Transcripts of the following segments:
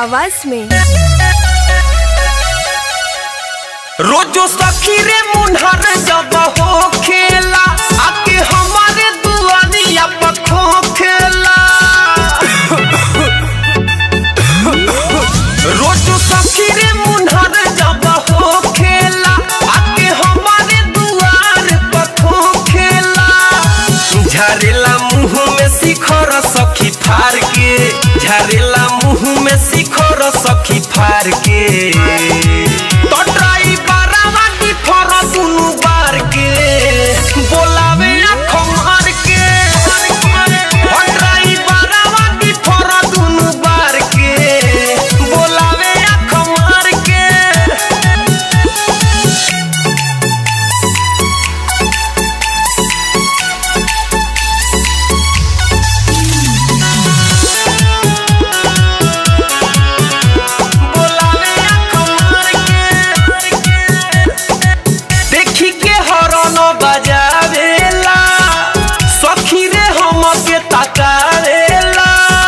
आवाज में रोजो सखी रे मुन्हर जब हो खेला आके हमारे दुआरिया पर खो खेला रोजो सखी रे मुन्हर जब हो खेला आके हमारे दुआर पर खो खेला झरेला मुंह में शिखर सखी फार के झरेला मुंह में शिखर सखी फार के तो ड्राइवरवा की फर दुनु बार के बोलावे आँख मार के ओ ड्राइवरवा की फर दुनु बार के बोलावे आँख मार के बोलावे आँख मार के देखी के हरन बजावेला सखी रे हमके तकावेला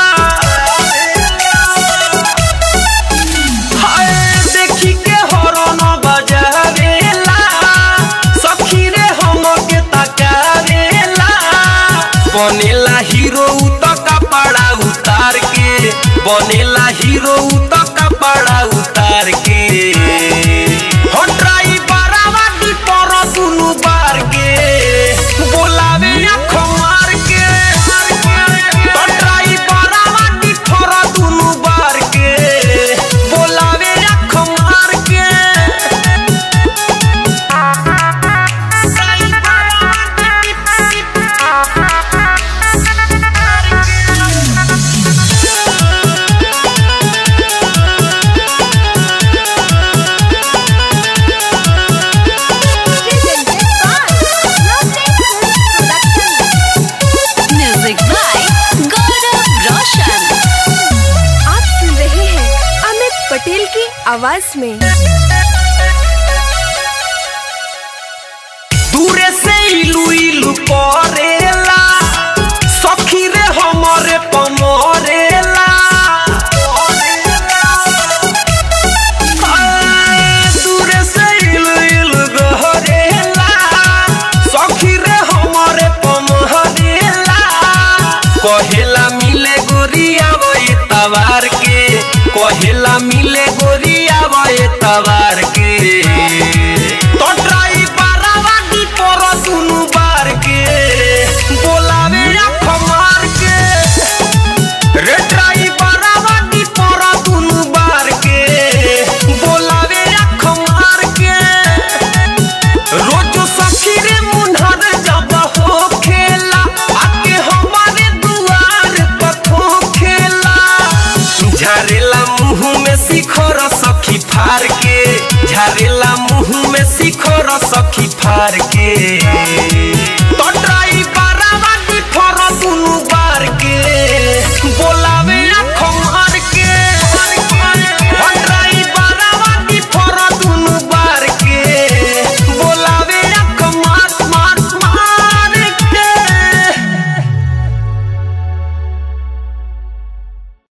हाय देखी के हरन बजावेला सखी रे हमके तकावेला बनेला हीरो त कपड़ा उतार के बनेला हीरो त कपड़ा उतार के हो ड्राइवरवा की पर दुनु बार के बोलावे आँख मार के तो ड्राइवरवा की पर दुनु बार के बोलावे आँख मार के म्यूजिक बाय गौरव रोशन आप सुन रहे हैं अमित पटेल की आवाज में दूरे से इलू इलू करेला सखी रे हमरे पमरेला आ, दूरे से इलू इलू गहरेला सखी रे हमरे पमरेला कहेला मिले गोरिया वही तवार के कहेला मिले गोरिया वही तवार के